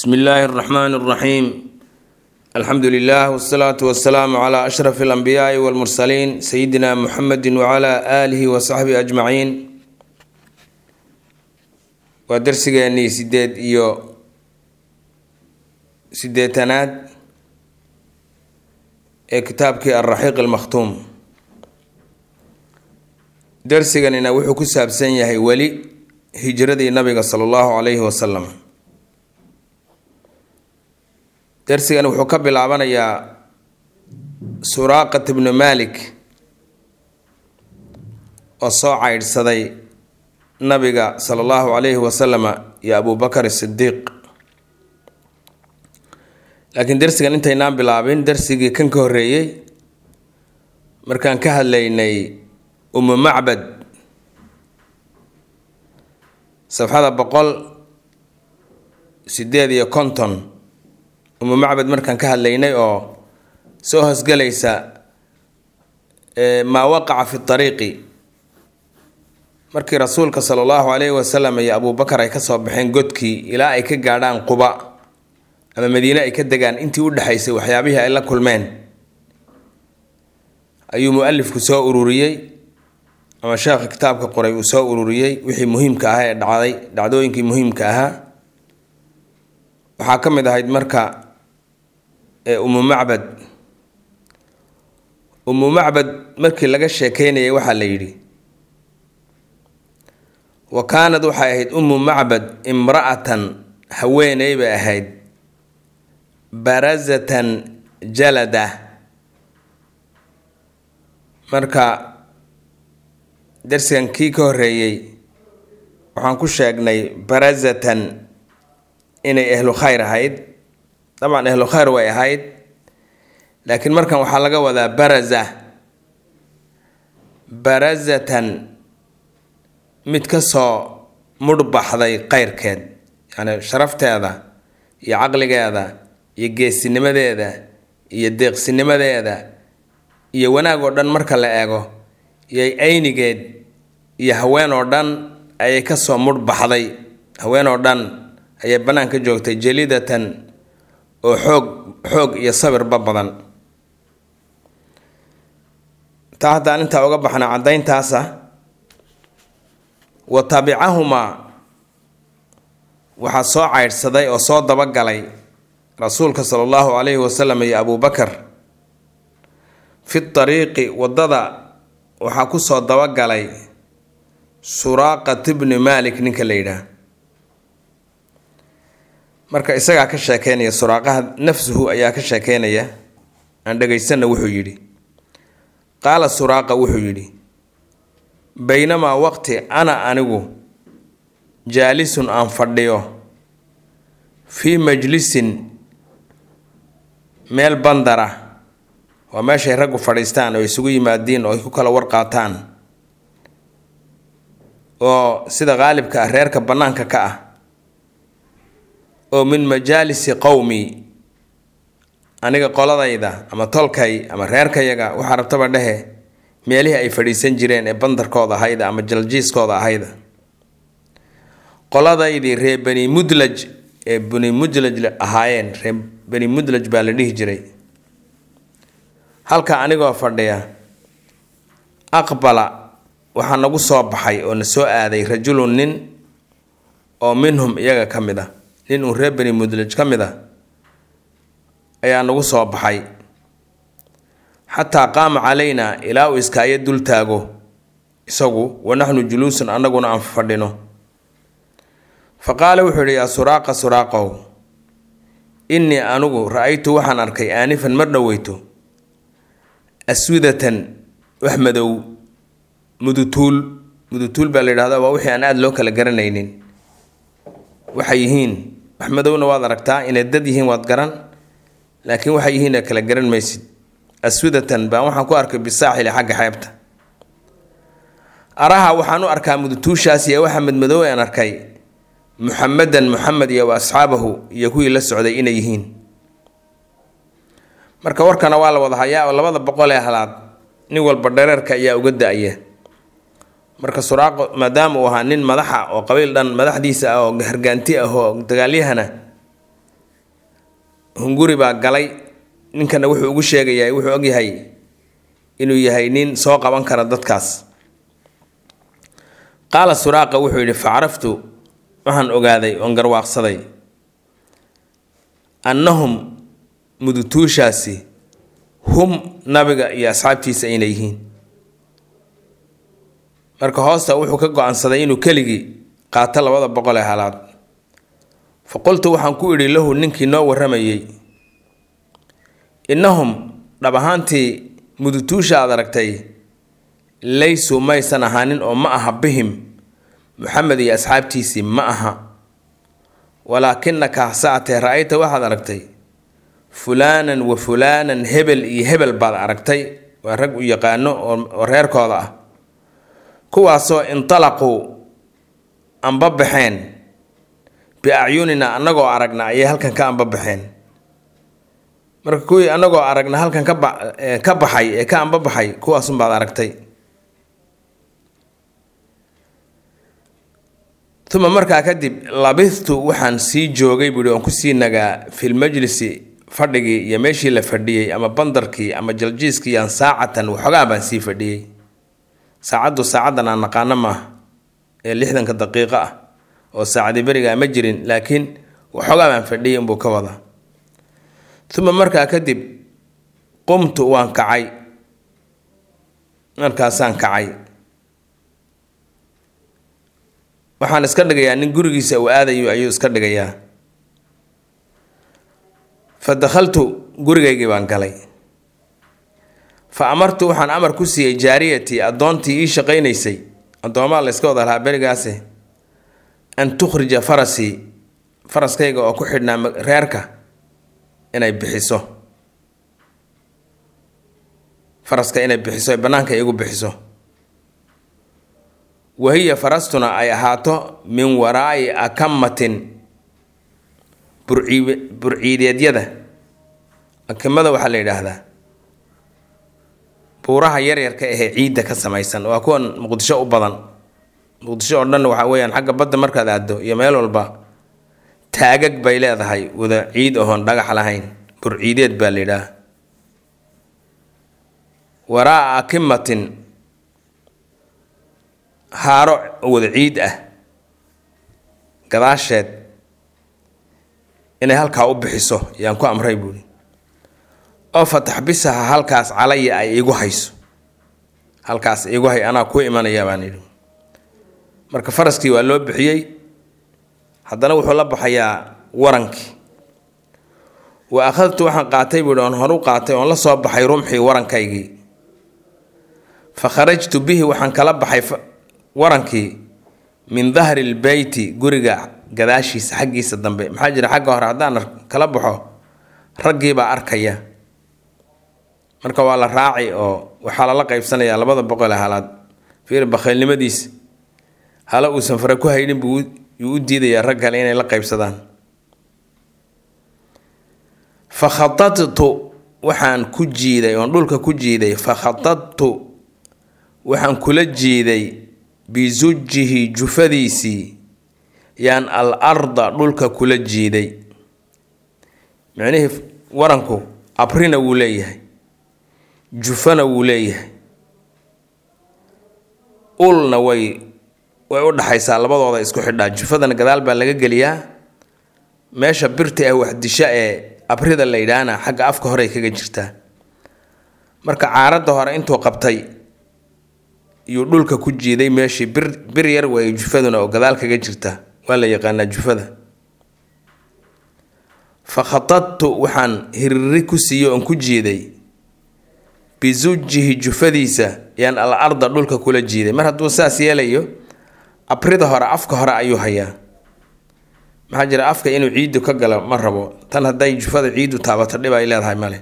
bsmi illaahi اraxmaan اraxiim alxamdu lilah wsalaatu wasalaamu cla ashraf اlanbiyaai wاlmursaliin sayidina muxamedi wcla aalihi wasaxbihi ajmaciin waa darsigeenii sideed iyo sideetanaad ee kitaabkii alraxiiq almakhtuum darsiganina wuxuu ku saabsan yahay weli hijradii nabiga sala allahu calayhi wasalam darsigan wuxuu ka bilaabanayaa suraaqat bnu malik oo soo caydhsaday nabiga sala allahu calayhi wasalama iyo abubakar sidiiq laakiin darsigan intaynaan bilaabin darsigii kan ka horreeyey markaan ka hadlaynay umu macbad safxada boqol sideed iyo konton umu macbad markaan ka hadlaynay oo soo hoosgelaysa maa waqaca fi ariiqi markii rasuulka sala allahu calayhi wasalam iyo abubakar ay kasoo baxeen godkii ilaa ay ka gaadhaan quba ama madiine ay ka degaan intii u dhexaysay waxyaabihii ay la kulmeen ayuu mu-alifku soo ururiyey ama sheekha kitaabka qoray uu soo ururiyey wixii muhiimka ahaa ee dhacday dhacdooyinkii muhiimka ahaa waxaa ka mid ahayd marka umu macbad umu macbad markii laga sheekeynayay waxaa la yidhi wa kaanad waxay ahayd umu macbad imra'atan haweeney bay ahayd barazatan jalada marka darsigan kii ka horreeyey waxaan ku sheegnay barazatan inay ehlu khayr ahayd dabcan ehlu khayr way ahayd laakiin markan waxaa laga wadaa baraza barazatan mid ka soo mudhbaxday qeyrkeed yacni sharafteeda iyo caqligeeda iyo geesinimadeeda iyo deeqsinimadeeda iyo wanaag oo dhan marka la eego iyo aynigeed iyo haween oo dhan ayay kasoo mudhbaxday haween oo dhan ayay bannaan ka joogtay jelidatan oo xoog xoog iyo sabirba badan taa haddaan intaa uga baxna caddayntaasa wa tabicahumaa waxaa soo caydhsaday oo soo dabagalay rasuulka sala allahu calayhi wasalam iyo abubakar fi tariiqi waddada waxaa kusoo dabagalay suraaqat bni malik ninka la yidhaah marka isagaa ka sheekeynaya suraaqaha nafsuhu ayaa ka sheekeynaya aan dhegaysanna wuxuu yidhi qaala suraaqa wuxuu yidhi baynamaa waqti ana anigu jaalisun aan fadhiyo fii majlisin meel bandara waa meeshay raggu fadhiistaan oo isugu yimaadiin oo ay ku kala warqaataan oo sida qaalibka ah reerka bannaanka ka ah oo min majaalisi qowmi aniga qoladayda ama tolkay ama reerkayaga waxaa rabtaba dhehe meelihii ay fadhiisan jireen ee bandarkooda ahayda ama jaljiiskooda ahayda qoladaydii reer bani mudlaj ee bani mudlaj ahaayeen reer bani mudlaj baa la dhihi jiray halka anigoo fadhiya aqbala waxaa nagu soo baxay oo na soo aaday rajulun nin oo minhum iyaga ka mid a nin uun reer bani mudlaj ka mid a ayaa nagu soo baxay xataa qaama calaynaa ilaa uu iskaayo dul taago isagu wa naxnu juluusun annaguna aan fadhino fa qaala wuxuu yidhi yaa suraaqa suraaqow innii anigu ra-aytu waxaan arkay aanifan mar dhoweyto aswidatan wax madow mudutuul mudutuul baa la yidhahda waa wixii aan aada loo kala garanaynin waxay yihiin wax madowna waad aragtaa inay dad yihiin waad garan laakiin waxay yihiin kala garan maysid aswidatan baan waxaan ku arkay bisaaxili xagga xeebta araha waxaan u arkaa mudutuushaas iyo waxa madmadow aan arkay muxamedan muxamed iyo wa asxaabahu iyo kuwii la socday inay yihiin marka warkana waa la wada hayaa oo labada boqol ee halaad nin walba dhareerka ayaa uga da-ya marka suraaqo maadaama uu ahaa nin madaxa oo qabiil dhan madaxdiisa ah oo hargaanti ah oo dagaalyahana hunguri baa galay ninkana wuxuu ugu sheegayaa wuxuu ogyahay inuu yahay nin soo qaban kara dadkaas qaala suraaqa wuxuu yidhi facaraftu waxaan ogaaday oon garwaaqsaday annahum mudutuushaasi hum nabiga iyo asxaabtiisa inay yihiin marka hoosta wuxuu ka go-aansaday inuu keligii qaato labada boqol ee halaad fa qultu waxaan ku idhi lahu ninkii noo warramayey innahum dhab ahaantii mudutuusha aad aragtay laysuu maysan ahaanin oo ma aha bihim muxamed iyo asxaabtiisii ma aha walaakinaka hasaatee ra-ayta waxaad aragtay fulaanan wa fulaanan hebel iyo hebel baad aragtay waa rag u yaqaano oo reerkooda ah kuwaasoo intalaquu anbabaxeen biacyunina annagoo aragna ayay halkan ka anbabaxeen marka kuwii annagoo aragna halkan kaba ka baxay ee ka anbabaxay kuwaasunbaad aragtay uma markaa kadib labithtu waxaan sii joogay buuhi oon kusii nagaa filmajlisi fadhigii iyo meeshii la fadhiyey ama bandarkii ama jaljiiskii aan saacatan waxoogaa baan sii fadhiyey saacaddu saacaddan aan naqaano maaha ee lixdanka daqiiqo ah oo saacadii berigaa ma jirin laakiin waxoogaa baan fadhiyay inbuu ka wadaa uma markaa kadib qumtu waan kacay markaasaan kacay waxaan iska dhigayaa nin gurigiisa uu aadayo ayuu iska dhigayaa fa dakhaltu gurigaygii baan galay fa amartu waxaan amar ku siiyey jaariyatii addoontii ii shaqaynaysay addoomaa la yska wada lahaa berigaase an tukhrija farasii faraskayga oo ku xidhnaa reerka inay bixiso faraska inay bixiso ee bannaanka igu bixiso wahiya farastuna ay ahaato min waraa'i akamatin burci burciideedyada akamada waxaa la yidhaahdaa buuraha yaryarka ahee ciidda ka samaysan waa kuwan muqdisho u badan muqdisho oo dhan waxaa weeyaan xagga badda markaad aado iyo meel walba taagag bay leedahay wada ciid ohoon dhagax lahayn burciideed baa la yidhaah waraa'a akimatin haaro wada ciid ah gadaasheed inay halkaa u bixiso yaan ku amray buuhi oo fataxbisaha halkaas calaya ay igu hayso halkaas igu hay anaa ku imanaya baan yidhi marka faraskii waa loo bixiyey haddana wuxuu la baxayaa warankii wa akhadtu waxaan qaatay buuhi oon horu qaatay oon la soo baxay rumxii warankaygii fa kharajtu bihi waxaan kala baxay warankii min dahri lbeyti guriga gadaashiisa xaggiisa dambe maxaa jira xagga hore haddaan kala baxo raggiibaa arkaya marka waa la raaci oo waxaa lala qaybsanayaa labada boqol ee halaad fiir bakhaylnimadiisa hala uusan fare ku haynin buu yuu u diidayaa rag kale inay la qaybsadaan fa khadadtu waxaan ku jiiday oon dhulka ku jiiday fa khadadtu waxaan kula jiiday bisujihi jufadiisii yaan al arda dhulka kula jiiday micnihii waranku abrina wuu leeyahay jufana wuu leeyahay ulna way way u dhaxaysaa labadooda isku xidhaa jufadana gadaal baa laga geliyaa meesha birta ah waxdisha ee abrida la yidhaahna xagga afka horey kaga jirtaa marka caaradda hore intuu qabtay yuu dhulka ku jiiday meeshii bir bir yar way jufaduna oo gadaal kaga jirta waa la yaqaanaa jufada fa khadadtu waxaan hiriri ku siiyo oon ku jiiday bisujihi jufadiisa yaan al arda dhulka kula jiiday mar hadduu saas yeelayo abrida hore afka hore ayuu hayaa maxaa jira afka inuu ciiddu ka galo ma rabo tan hadday jufada ciiddu taabato dhib ay leedahay male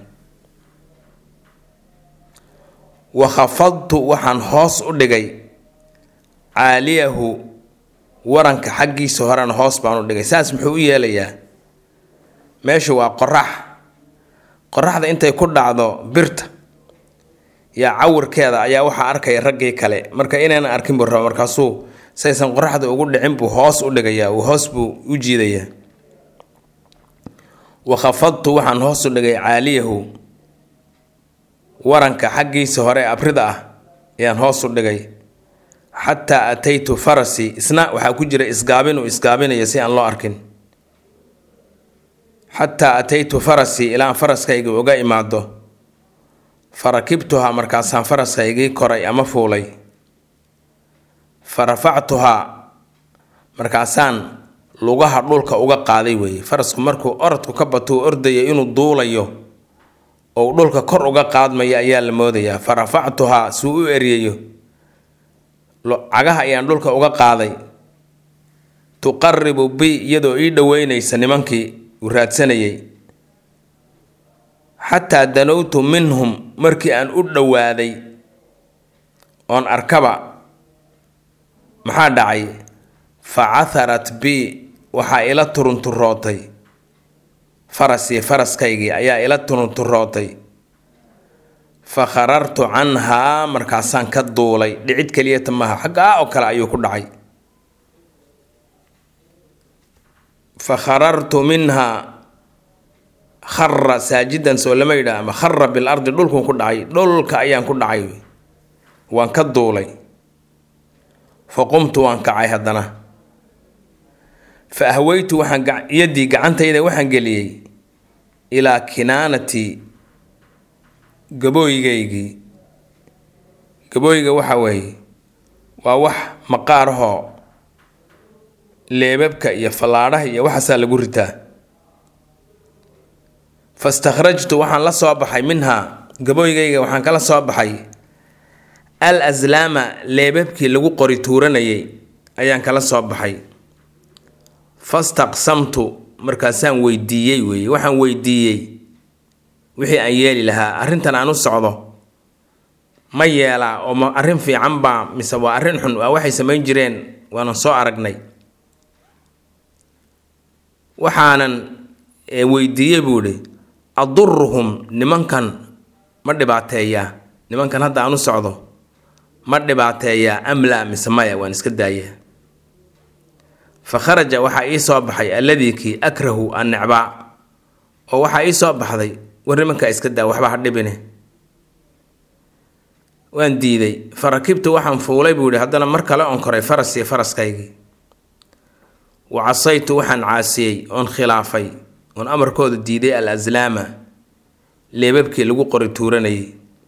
wa khafadtu waxaan hoos u dhigay caaliyahu waranka xaggiisa horena hoos baan u dhigay saas muxuu u yeelayaa meeshu waa qorax qoraxda intay ku dhacdo birta yaa cawirkeeda ayaa waxaa arkaya raggii kale marka inaynan arkin buu raba markaasuu saysan qoraxda ugu dhicin buu hoos u dhigayaa uu hoos buu u jiidayaa wa khafadtu waxaan hoosu dhigay caaliyahu waranka xaggiisa hore abrida ah ayaan hoosu dhigay xataa ataytu farasi isna waxaa ku jira isgaabin uu isgaabinayo si aan loo arkin xataa ataytu farasi ilaan faraskayga uga imaado fa rakibtuhaa markaasaan faraskaygii koray ama fuulay fa rafactuhaa markaasaan lugaha dhulka uga qaaday weeye farasku markuu orodku ka bato uu ordaya inuu duulayo oo uu dhulka kor uga qaadmayo ayaa la moodayaa fa rafactuhaa suu u eryayo cagaha ayaan dhulka uga qaaday tuqaribu bi iyadoo ii dhoweynaysa nimankii uu raadsanayay xataa danowtu minhum markii aan u dhowaaday oon arkaba maxaa dhacay fa catharat bi waxaa ila turunturootay farasii faraskaygii ayaa ila turunturootay fa kharartu canhaa markaasaan ka duulay dhicid keliyata maaha xaggaa oo kale ayuu ku dhacay fa kharartu minhaa khara saajidan soo lama yidhaah ama khara bil ardi dhulkun ku dhacay dhulka ayaan ku dhacay waan ka duulay fa qumtu waan kacay haddana fa ahweytu waxaan yaddii gacantayda waxaan geliyey ilaa kinaanati gabooyigaygii gabooyiga waxa weeye waa wax maqaarahoo leebabka iyo fallaadhaha iyo waxaasaa lagu ritaa fastakhrajtu waxaan la soo baxay minhaa gabooygayga waxaan kala soo baxay al aslaama leebabkii lagu qori tuuranayay ayaan kala soo baxay fastaqsamtu markaasaan weydiiyey weeye waxaan weydiiyey wixii aan yeeli lahaa arrintan aan u socdo ma yeelaa oo ma arrin fiican baa mise waa arrin xun waa waxay samayn jireen waanan soo aragnay waxaanan weydiiyey buu idhi aduruhum nimankan ma dhibaateeyaa nimankan hadda aan u socdo ma dhibaateeyaa amla mise maya waan iska daayaa fa kharaja waxaa ii soo baxay alladii kii akrahu an necbaa oo waxaa ii soo baxday war nimankaa iska daa waxba ha dhibine waan diiday fa rakibtu waxaan fuulay buu yihi haddana mar kale oon koray farasii faraskaygii wa casaytu waxaan caasiyey oon khilaafay oon amarkooda diiday al aslaama leebabkii lagu qori tuuranayay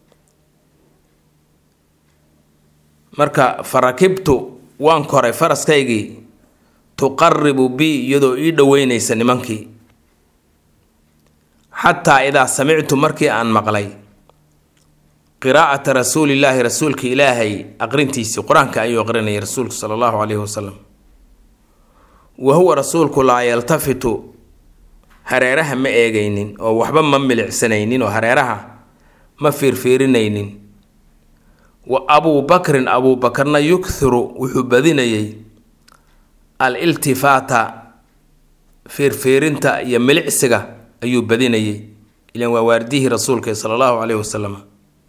marka fa rakibtu waan koray faraskaygii tuqaribu bi iyadoo ii dhoweynaysa nimankii xataa idaa samictu markii aan maqlay qiraa'ata rasuulillaahi rasuulka ilaahay aqrintiisii qur-aanka ayuu aqrinayay rasuulku sala allahu caleyhi wasalam wa huwa rasuulku laa yaltafitu hareeraha ma eegaynin oo waxba ma milicsanaynin oo hareeraha ma fiirfiirinaynin wa abuu bakrin abuu bakarna yukthiru wuxuu badinayay al iltifaata fiirfiirinta iyo milicsiga ayuu badinayay ilan waa waardihii rasuulka sala allahu caleyhi wasalam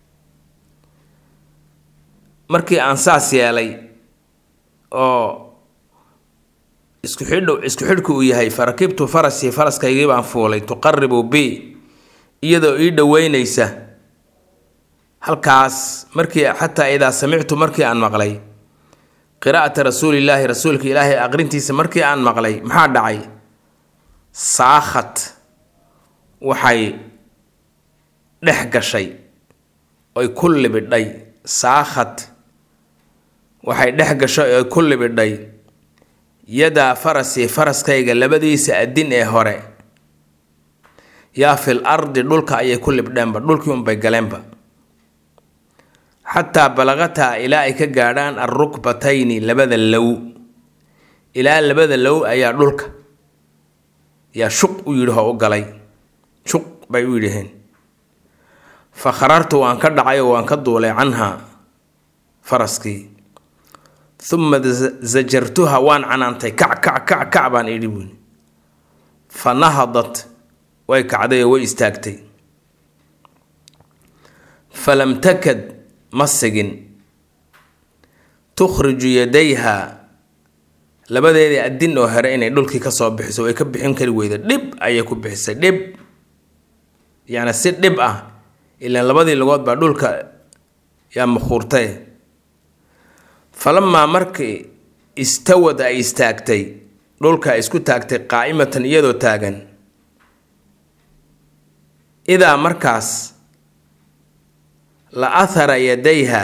markii aan saas yeelay oo isku xidh isku xidhku uu yahay fa rakibtu farasii faraskaygii baan fuulay tuqaribu bi iyadoo ii dhoweynaysa halkaas markii xataa idaa samictu markii aan maqlay qiraa'ata rasuulillaahi rasuulka ilaahay aqrintiisa markii aan maqlay maxaa dhacay saakhat waxay dhex gashay oy ku libidhay saakhat waxay dhex gashay oy ku libidhay yadaa farasii faraskayga labadiisa adin ee hore yaa fil ardi dhulka ayay ku libdheenba dhulkii unbay galeenba xataa balaqataa ilaa ay ka gaadhaan alrukbatayni labada low ilaa labada low ayaa dhulka yaa shuq u yidhi oo u galay shuq bay u yidhaheen fa kharartu waan ka dhacay oo waan ka duulay canhaa faraskii uma zajartuha waan canaantay kac kac kac kac baan idhi buuni fa nahadat way kacday oo way istaagtay falam takad ma sigin tukhriju yadayha labadeedii adin oo hore inay dhulkii kasoo bixiso way ka bixin kari weyda dhib ayay ku bixisay dhib yacni si dhib ah ilaan labadii lugood baa dhulka yaa makhuurtay falamaa markii istawad ay istaagtay dhulka ay isku taagtay qaa'imatan iyadoo taagan idaa markaas la athara yadayha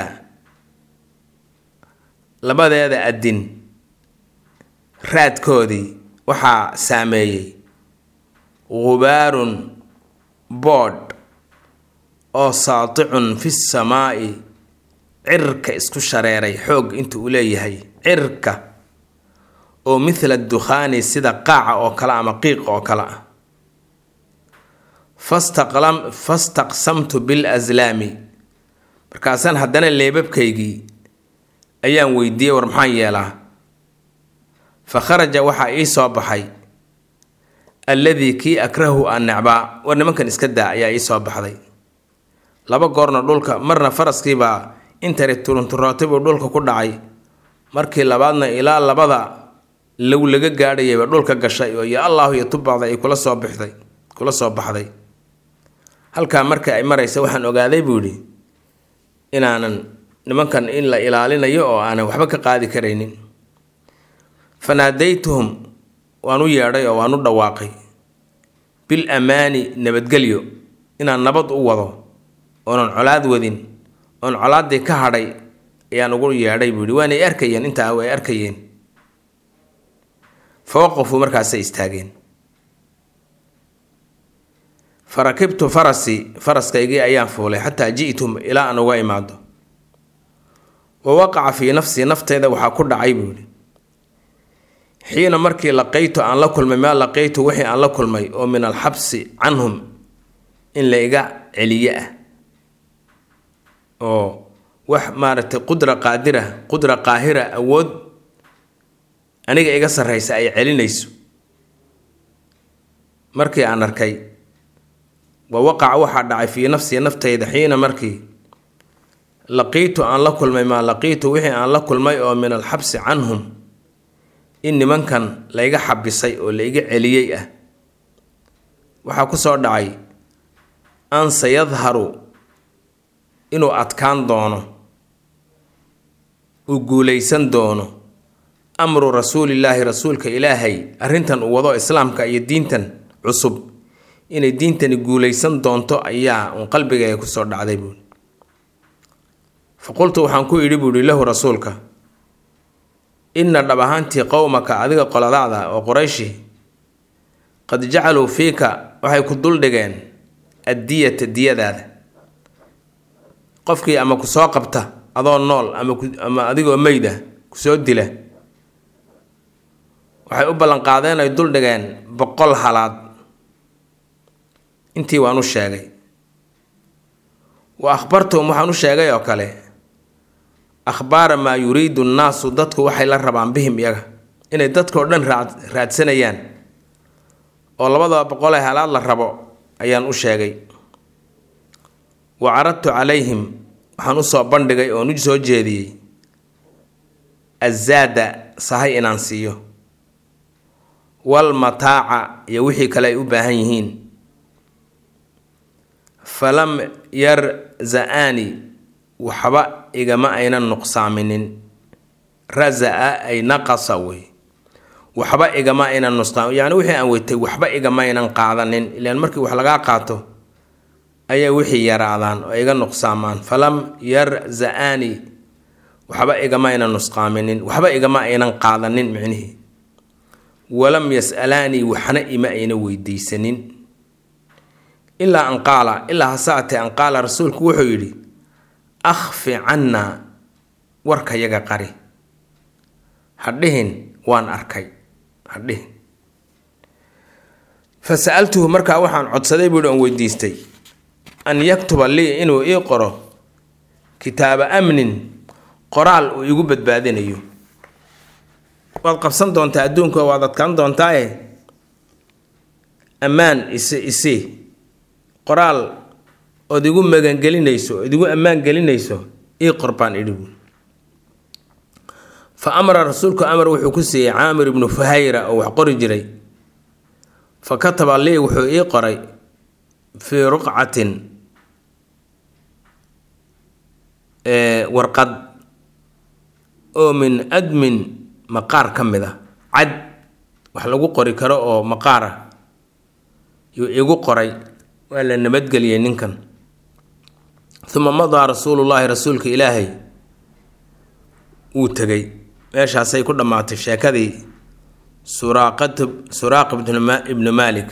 labadeeda adin raadkoodii waxaa saameeyey gubaarun boodh oo saaticun fi samaa'i cirka isku shareeray xoog inta uu leeyahay cirka oo mithla dukhaani sida qaaca oo kale ama qiiq oo kale ah fastaqlam fastaqsamtu bil aslaami markaasaan haddana leebabkaygii ayaan weydiiyey war maxaan yeelaa fa kharaja waxaa ii soo baxay alladii kii akrahu aan necbaa war nimankan iska daa ayaa ii soo baxday laba goorna dhulka marna faraskiibaa intari turunturootay buu dhulka ku dhacay markii labaadna ilaa labada low laga gaadhayayba dhulka gashay oo ya allaahu iyo tubacda ay kula soo bixday kula soo baxday halkaa markii ay maraysa waxaan ogaaday buu yidhi inaanan nimankan in la ilaalinayo oo aanan waxba ka qaadi karaynin fanaadaytuhum waan u yeedhay oo waan u dhawaaqay bil amaani nabadgelyo inaan nabad u wado oonan colaad wadin oon colaaddii ka hadhay ayaan ugu yeedhay buu yihi waanay arkayeen intaa way arkayeen fa waqafuu markaasay istaageen fa rakibtu farasii faraskaygii ayaan fuulay xataa ji'tum ilaa aan uga imaado wa waqaca fii nafsii nafteeda waxaa ku dhacay buu yihi xiina markii laqaytu aan la kulmay maa laqaytu wixii aan la kulmay oo min alxabsi canhum in la iga celiye ah oo wax maaragtay qudra qaadira qudra qaahira awood aniga iga sarraysa ay celinayso markii aan arkay wa waqaca waxaa dhacay fii nafsii naftayda xiina markii laqiitu aan la kulmay maa laqiitu wixii aan la kulmay oo min alxabsi canhum in nimankan layga xabisay oo la iga celiyey ah waxaa ku soo dhacay an sayadharu inuu adkaan doono uu guulaysan doono amru rasuulillaahi rasuulka ilaahay arrintan uu wado islaamka iyo diintan cusub inay diintani guulaysan doonto ayaa uun qalbigayga kusoo dhacday buui fa qultu waxaan ku idhi buuhi lahu rasuulka inna dhab ahaantii qowmaka adiga qoladaada oo qorayshi qad jacaluu fiika waxay ku duldhigeen addiyata diyadaada qofkii ama ku soo qabta adoo nool ama ama adigoo meyda kusoo dila waxay u ballanqaadeen ay duldhigeen boqol halaad intii waan u sheegay wa akhbartuhum waxaan u sheegay oo kale akhbaara maa yuriidu nnaasu dadku waxay la rabaan bihim iyaga inay dadkao dhan raa raadsanayaan oo labadaba boqol ee halaad la rabo ayaan u sheegay wa caradtu calayhim waxaan usoo bandhigay oon u soo jeediyey azaada sahay inaan siiyo wal mataaca iyo wixii kale ay u baahan yihiin falam yarza-aani waxba igama aynan nuqsaaminin raza-a ay naqasa wey waxba igama aynan nusqaam yacni wixii aan weytay waxba igama aynan qaadanin ilaan markii wax lagaa qaato ayaa wixii yaraadaan oo iga nuqsaamaan falam yarza-aani waxba igama aynan nusqaaminin waxba igama aynan qaadanin micnihii walam yas'alaanii waxna ima ayna weydiisanin ilaa an qaala ilaa hasaatee an qaala rasuulku wuxuu yidhi akhfi cannaa warkayaga qari hadhihin waan arkay hadhihin fa sa-altuhu markaa waxaan codsaday buuhi oon weydiistay an yaktuba lii inuu ii qoro kitaaba amnin qoraal uu igu badbaadinayo waad qabsan doontaa adduunka waad adkaan doontaae ammaan isi isi qoraal ood igu magangelinayso ood igu ammaan gelinayso ii qor baan idhi buui fa amara rasuulku amar wuxuu ku siiyey caamir ibnu fuhayra oo wax qori jiray fa kataba lii wuxuu ii qoray fii ruqcatin warqad oo min admin maqaar ka mid a cad wax lagu qori karo oo maqaar ah yuu igu qoray waa la nabadgeliyey ninkan uma madaa rasuulullaahi rasuulka ilaahay wuu tegay meeshaasay ku dhammaatay sheekadii suraaqat suraaq ibnu maalik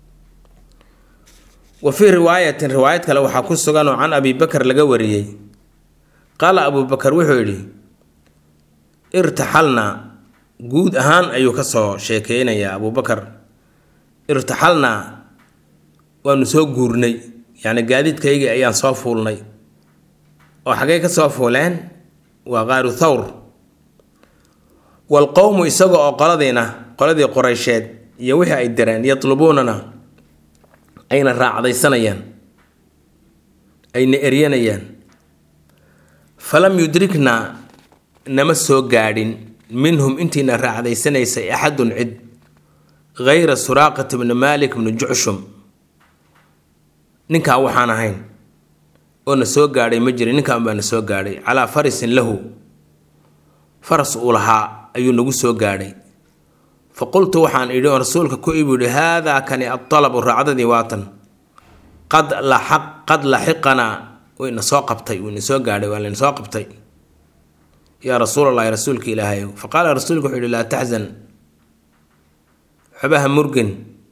wa fii riwaayatin riwaayad kale waxaa ku sugan oo can abi bakar laga wariyey qaala abuu bakar wuxuu yidhi irtaxalnaa guud ahaan ayuu ka soo sheekeynayaa abuubakar irtaxalnaa waanu soo guurnay yacni gaadiidkaygii ayaan soo fuulnay oo xaggay ka soo fuuleen waa qaaru thawr waalqowmu isaga oo qoladiina qoladii qoraysheed iyo wixii ay direen yatlubuunana ayna raacdaysanayaan ayna eryanayaan falam yudriknaa nama soo gaadhin minhum intiina raacdaysanaysay axadun cid gayra suraaqat bni maalik bni jucshum ninkaa waxaan ahayn oo na soo gaadhay ma jirin ninkaan baa na soo gaadhay calaa farisin lahu faras uu lahaa ayuu nagu soo gaadhay fa qultu waxaan idhi oo rasuulka ku ibu yihi haadaa kani adalabu raacdadii waatan qad laaq qad laxiqanaa wayna soo qabtay wayna soo gaadhay waa layna soo qabtay yaa rasuulallahi rasuulka ilaahayow fa qaala rasuulka wuxuu yihi laa taxzan waxbaha murgin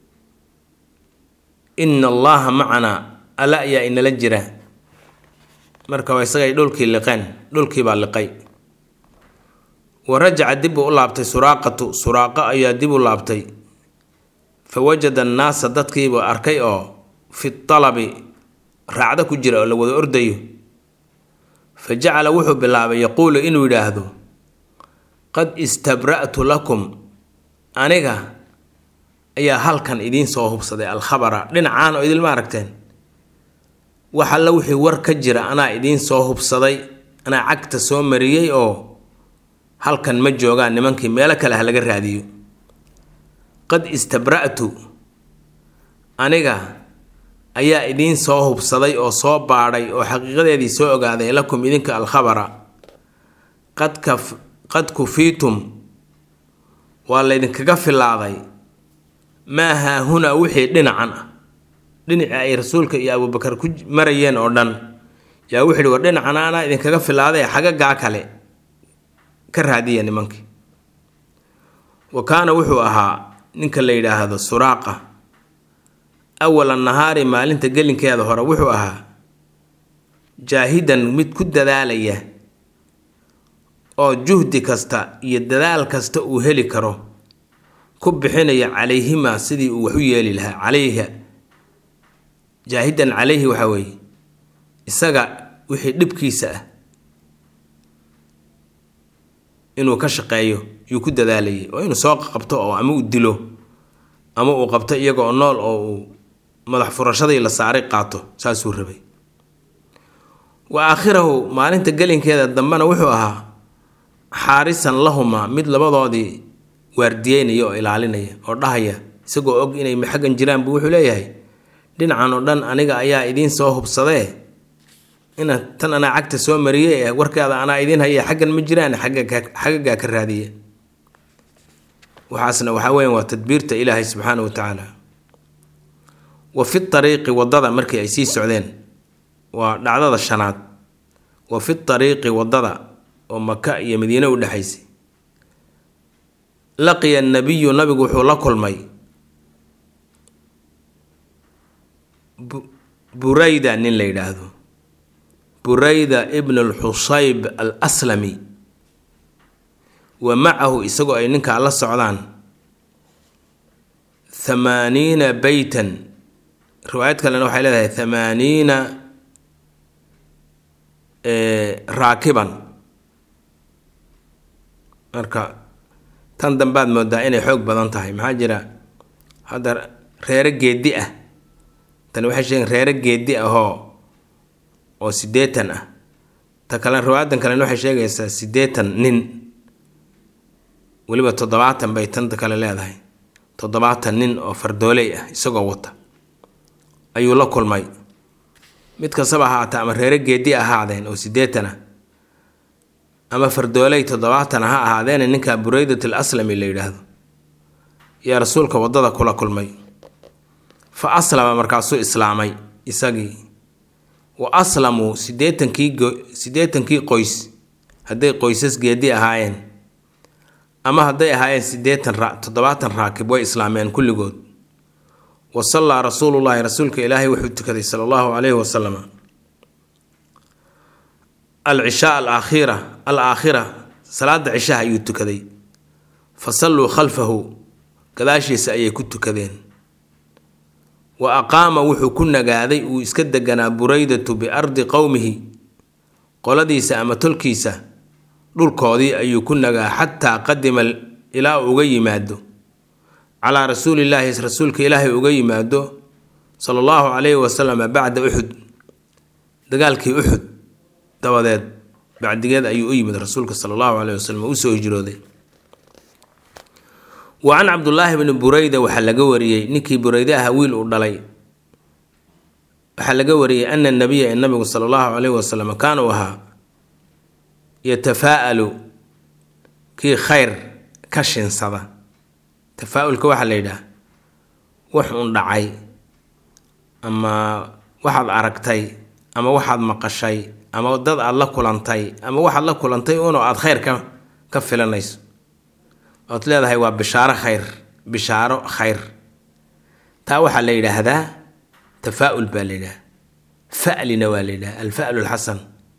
ina allaha macanaa alla ayaa inala jira marka waa isagay dhulkii liqeen dhulkii baa liqay wa rajaca dib uu u laabtay suraaqatu suraaqa ayaa dib u laabtay fa wajada annaasa dadkiibuu arkay oo fi talabi raacdo ku jira oo la wada ordayo fa jacala wuxuu bilaabay yaquulu inuu yidhaahdo qad istabra'tu lakum aniga ayaa halkan idiin soo hubsaday alkhabara dhinacaan oo idilma aragteen wax alla wixii war ka jira anaa idiin soo hubsaday anaa cagta soo mariyey oo halkan ma joogaan nimankii meelo kale ha laga raadiyo qad istabra'tu aniga ayaa idiin soo hubsaday oo soo baadhay oo xaqiiqadeedii soo ogaaday lakum idinka alkhabara qad kaf qad kufiitum waa laydinkaga filaaday maa haahunaa wixii dhinacan ah dhinacii ay rasuulka iyo abuubakar ku marayeen oo dhan yaa wuxuu ihi war dhinacan anaa idinkaga filaaday xagagaa kale ka raadiya nimankii wa kaana wuxuu ahaa ninka la yidhaahdo suraaqa awala nahaari maalinta gelinkeeda hore wuxuu ahaa jaahidan mid ku dadaalaya oo juhdi kasta iyo dadaal kasta uu heli karo ku bixinaya calayhimaa sidii uu wax u yeeli lahaa calayha jaahidan calayhi waxaa weeye isaga wixii dhibkiisa ah inuu ka shaqeeyo yuu ku dadaalayay oo inuu soo qabto oo ama uu dilo ama uu qabto iyaga oo nool oo uu madax furashadii la saaray qaato saasuu rabay wa aakhirahu maalinta gelinkeeda dambena wuxuu ahaa xaarisan lahumaa mid labadoodii waardiyeynaya oo ilaalinaya oo dhahaya isagoo og inay xaggan jiraan buu wuxuu leeyahay dhinacan oo dhan aniga ayaa idiin soo hubsadee ina tan anaa cagta soo mariyey warkaada anaa idiin haya xaggan ma jiraan xagagaa ka raadiya waxaasna waxaa weyan waa tadbiirta ilaahay subxaana wa tacaala wa fi ariiqi waddada markii ay sii socdeen waa dhacdada shanaad wa fi ariiqi waddada oo maka iyo madiine u dhexaysay laqiya nabiyu nabigu wuxuu la kulmay burayda nin la yidhaahdo burayda ibn alxusayb al aslami wa macahu isagoo ay ninkaa la socdaan thamaaniina beytan riwaayad kalena waxay leedahay thamaaniina raakiban marka tan dambaad moodaa inay xoog badan tahay maxaa jira hadda reero geedi ah tani waxay sheegeen reero geedi ahoo oo siddeetan ah ta kale riwaayadan kalena waxay sheegaysaa siddeetan nin weliba toddobaatan bay tanta kale leedahay toddobaatan nin oo fardooley ah isagoo wata ayuu la kulmay mid kastaba ahaata ama reere geedi ahaadeen oo siddeetan ah ama fardooley toddobaatan ha ahaadeena ninka buraydat al aslami la yidhaahdo yaa rasuulka waddada kula kulmay fa aslama markaasuu islaamay isagii wa aslamuu siddeetankii siddeetankii qoys hadday qoysas geedi ahaayeen ama hadday ahaayeen siddeetan ra toddobaatan raakib way islaameen kulligood wa sallaa rasuulullaahi rasuulka ilaahay wuxuu tukaday sala allahu calayhi wasalam alcishaa alaakhira al aakhira salaada cishaha ayuu tukaday fa salluu khalfahu gadaashiisa ayay ku tukadeen wa aqaama wuxuu ku nagaaday uu iska deganaa buraydatu biardi qowmihi qoladiisa ama tolkiisa dhulkoodii ayuu ku nagaa xataa qadima ilaa uga yimaado calaa rasuulillaahi rasuulka ilaahay uga yimaado sala allahu calayhi wasalam bacda uxud dagaalkii uxud dabadeed bacdigeed ayuu u yimid rasuulka sala allahu caleyhi wasalam oo usoo hijrooday wa can cabdullaahi bni bureyda waxaa laga wariyey ninkii bureyde aha wiil uu dhalay waxaa laga wariyey ana nabiya ee nabigu sala allahu caleyhi wasalam kaana uu ahaa yatafaa'alu kii khayr ka shinsada tafaa-ulka waxaa la yidhaah wax un dhacay ama waxaad aragtay ama waxaad maqashay ama dad aada la kulantay ama waxaad la kulantay unoo aada khayr ka ka filanayso ood leedahay waa bishaaro khayr bishaaro khayr taa waxaa la yidhaahdaa tafaa-ul baa la yidhaha fa'lina waa la yidhaha alfa'lu alxasan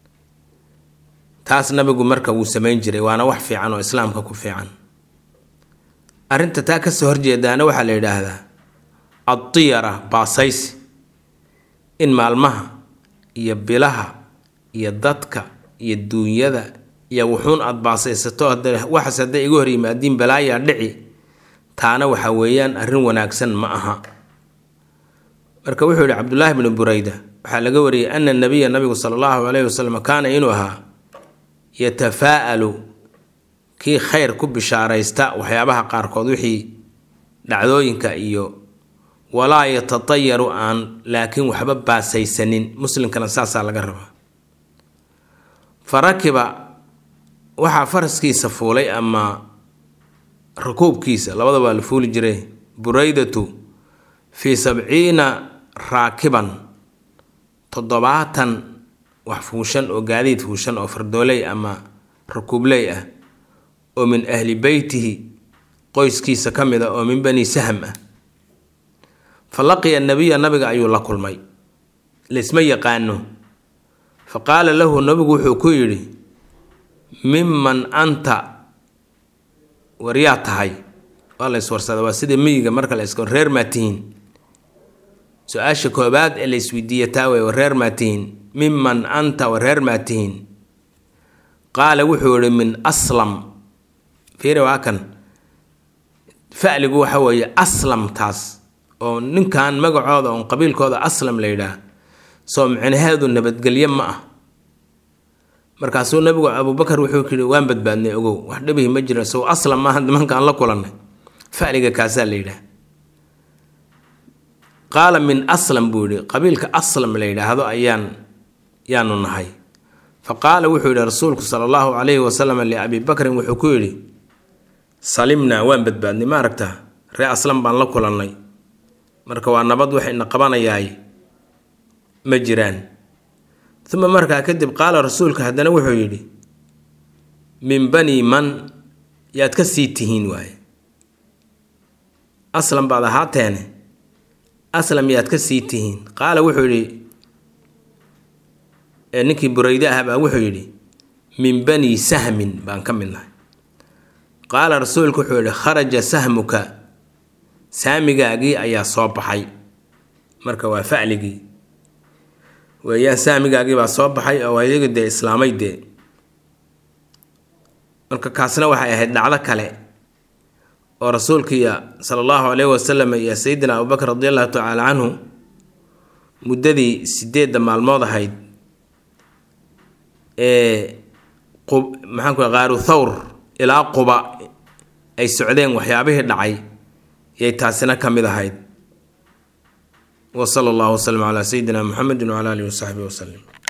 taas nabigu marka wuu samayn jiray waana wax fiican oo islaamka ku fiican arrinta taa kasoo horjeedaana waxaa la yidhaahdaa addiyara baasaysi in maalmaha iyo bilaha iyo dadka iyo duunyada iyo wuxuun aada baasaysato waxaas hadday iga hor yimaadiin balaayaa dhici taana waxa weeyaan arrin wanaagsan ma aha marka wuxuu yihi cabdullaahi bnu bureyda waxaa laga wariyey ana nabiya nabigu sala allahu caleyhi wasalam kaana inuu ahaa yatafaa'alu kii khayr ku bishaaraysta waxyaabaha qaarkood wixii dhacdooyinka iyo walaa yatatayaru aan laakiin waxba baasaysanin muslimkana saasaa laga rabaa fa rakiba waxaa faraskiisa fuulay ama rakuubkiisa labada waa la fuuli jiray buraydatu fii sabciina raakiban toddobaatan wax fuushan oo gaadiid fuushan oo fardooley ama rakuubley ah oo min ahli beytihi qoyskiisa ka mid a oo min bani sahm ah fa laqiya nabiya nabiga ayuu la kulmay laysma yaqaano fa qaala lahu nabigu wuxuu ku yidhi miman anta waryaa tahay waa la yswarsada waa sida miyiga marka la iska reer maa tihiin su-aasha koobaad ee la isweydiiya taa wey wareer maa tihiin miman anta wareer maa tihiin qaala wuxuu yihi min aslam fiiri waa kan fa'ligu waxa weeye aslamtaas oo ninkan magacooda oon qabiilkooda aslam la yidhaah soo micnaheedu nabadgelyo ma ah markaasuu nabigu abubakar wuxuu yidhi waan badbaadnay ogow wax dhibihi ma jira sow aslam maaha nimankaan la kulannay fa'liga kaasaa la yidhaah qaala min aslam buu yihi qabiilka aslam la yidhaahdo ayaan yaanu nahay fa qaala wuxuu yidhi rasuulku sala allahu calayhi wasalam liabi bakrin wuxuu ku yidhi salimnaa waan badbaadnay ma aragtaa ree aslam baan la kulannay marka waa nabad waxayna qabanayaay ma jiraan uma markaa kadib qaala rasuulka haddana wuxuu yidhi min bani man yaad ka sii tihiin waaye aslam baad ahaateene aslam yaad ka sii tihiin qaala wuxuu yidhi ninkii burayde ah baa wuxuu yidhi min bani sahmin baan ka mid nahay qaala rasuulku wuxuu yidhi kharaja sahmuka saamigaagii ayaa soo baxay marka waa facligii weeyaan saamigaagii baa soo baxay oo ayaga dee islaamay dee marka kaasna waxay ahayd dhacdo kale oo rasuulkiiya sala allahu caleyhi wasalam iyo sayidina abubakr radi allahu tacaala canhu muddadii sideedda maalmood ahayd ee maxaan ku qaaru thawr ilaa quba ay socdeen waxyaabihii dhacay yay taasina ka mid ahayd wa sala allahu wasalam calaa sayidina muxamedin wcala alihi wasaxbihi wasalim